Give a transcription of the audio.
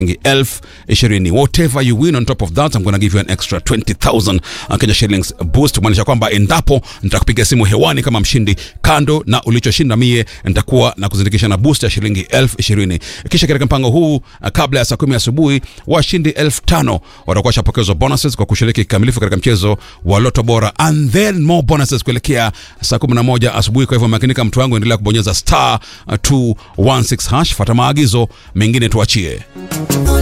elfu ishirini whatever you win on top of that I'm gonna give you an extra 20000 uh, Kenya shillings boost kumaanisha kwamba endapo nitakupiga simu hewani kama mshindi kando na ulichoshinda mie nitakuwa na kuzindikisha na boost ya shilingi elfu ishirini kisha katika mpango huu uh, kabla ya saa kumi asubuhi washindi elfu tano watakuwa washapokezwa bonuses kwa kushiriki kikamilifu katika mchezo wa loto bora and then more bonuses kuelekea saa 11 asubuhi kwa hivyo makinika mtu wangu endelea kubonyeza star uh, 216 hash fata maagizo mengine tuachie